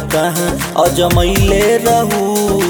कहाँ अजमैले रहू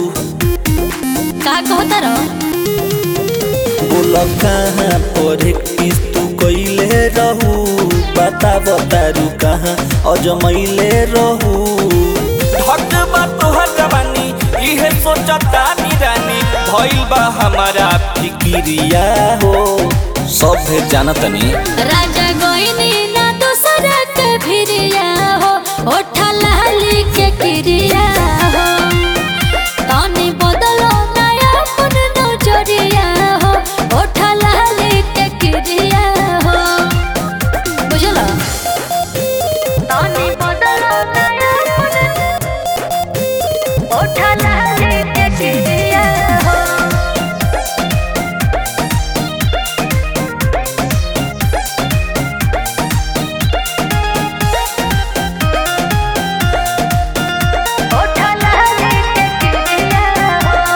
का कहता रहो बोल कहाँ पर किस तू कैले रहू बता बतारू कहाँ अजमैले रहू हक बा तोहर जवानी इहे सोचता रानी भइल बा हमारा फिकिरिया हो सब भेद जानतनी राजा गोइनी ना दूसरा के भिरिया हो ओठा लाली के क्रिया हो तनी बदलो नया अपन नजरिया हो ओठा लाली के क्रिया हो बुझलो तनी बदलो नया अपन ओठा लाली के क्रिया हो ओठा लाली के क्रिया हो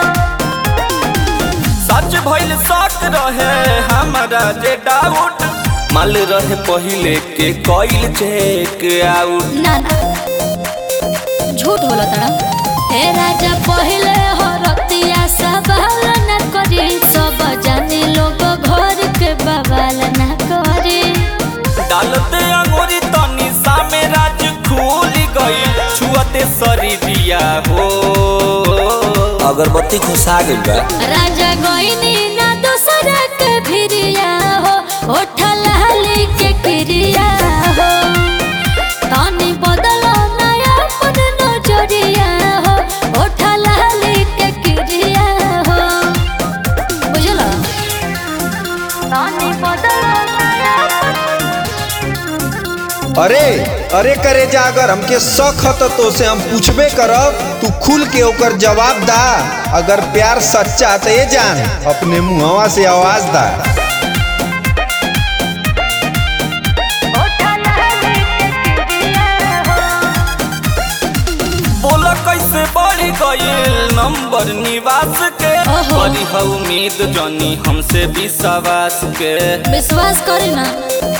सच भइल शक रहे हमारा जे डाउट माल रहे पहिले के कइल चेक आउट ना ना झूठ बोला तड़ा हे राजा पहले हो रतिया सवाल न करी सब जाने लोग घर के बवाल न करी डालते अंगूरी तनी सामे राज खुल गई छुअते शरीरिया हो अगरबत्ती खुशा गइल बा राजा गोइनी ना दूसरा के भिरिया हो ओठा लाली के क्रिया हो तनी बदलो नया अपन नजरिया हो ओठा लाली के क्रिया हो बुझलो तनी बदलो नया अरे अरे करे जा अगर हमके शक ह त तो से हम पूछबे करब तू खुल के ओकर जवाब दा अगर प्यार सच्चा त ये जान अपने मुहवा से आवाज दा ओठा लाली के क्रिया हो बोला कैसे बढ़ गईल नंबर निवास के ओहो। बड़ी है उम्मीद जानी हमसे विश्वास के विश्वास करे ना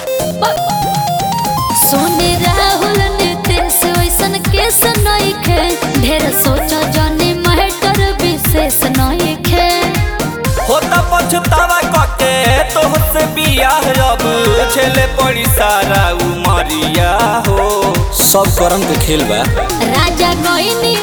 सोने राहुल नितेश वैसन केस नहीं खे ढेर सोचा जाने महटर विशेष नहीं खे होता पछतावा कके तोहसे बियाह अब छेले पड़ी सारा उमरिया हो सब करम के खेल बा राजा गोइनी